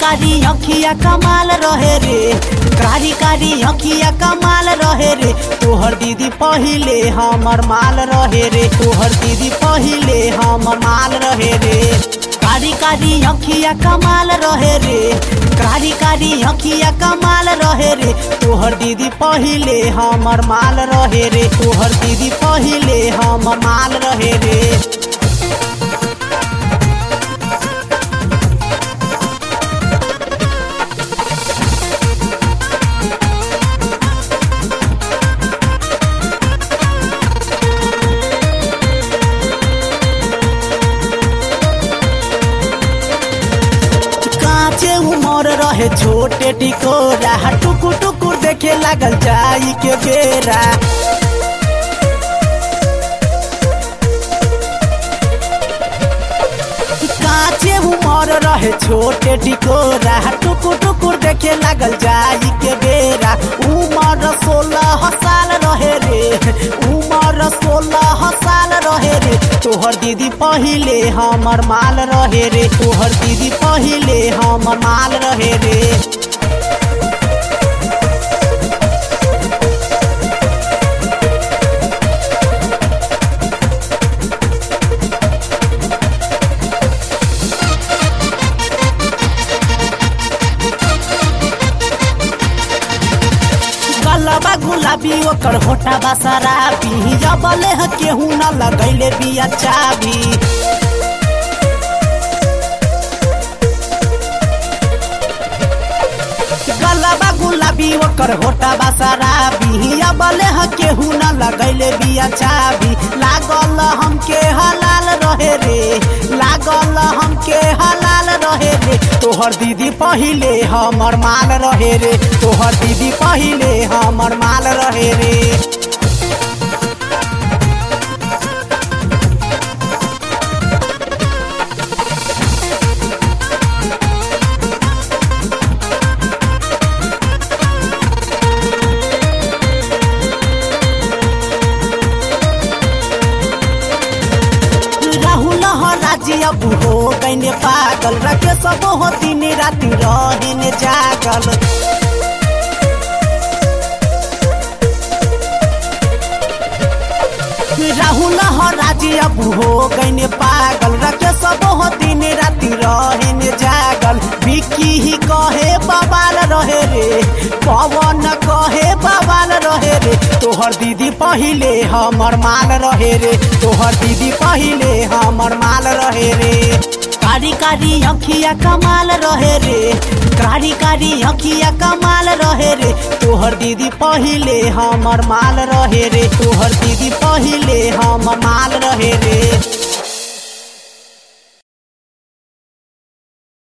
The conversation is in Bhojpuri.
कारी अखिया कमाल रहे रे कारी कारी अखिया कमाल रहे रे तोहर दीदी पहिले हमर माल रहे रे तोहर दीदी पहिले हमर माल रहे रे कारी कारी अखिया कमाल रहे रे कारी कारी अखिया कमाल रहे रे तोहर दीदी पहिले हमर माल रहे रे तोहर दीदी पहिले हमर माल रहे रे काचे उमर रहे छोटे टिकोरा टुकुर टुकुर देखे लागल जाई के बेरा काचे उमर रहे छोटे टिकोरा टुकुर टुकुर देखे लागल जाई के बेरा उमर सोलह साल रहे रे उमर सोलह साल रहे रे तोहर दीदी पहिले हमर माल रहे रे तोहर दीदी पहिले हमर माल रहे रे गलबा गुलाबी ओकर होटा बा शराबी जबले ह केहू न लगैले बिया चाबी गलबा गुलाबी ओकर होटा बा शराबी जबले ह केहू न लगैले बिया चाबी लागल हमके हलाल रहे रे लागल हमके हलाल रहे रे तोहर दीदी पहिले हमर माल रहे रे तोहर दीदी पहिले हमर माल रहे रे राहुल राजी अब हो गईने पागल रखे सब हो दिन राति रहिने जागल राहुल राजी अब हो गईने पागल रखे सब हो दिन राति रहिने जागल विकी ही कहे बवाल रहे रे पवन कहे बवाल रहे रे तोहर दीदी पहिले हमर माल रहे रे तोहर दीदी पहिले हमर माल रहे रे कारी कारी अखिया कमाल रहे रे कारी कारी अखिया कमाल रहे रे तोहर दीदी पहिले हमर माल रहे रे तोहर दीदी पहिले हमर माल रहे रे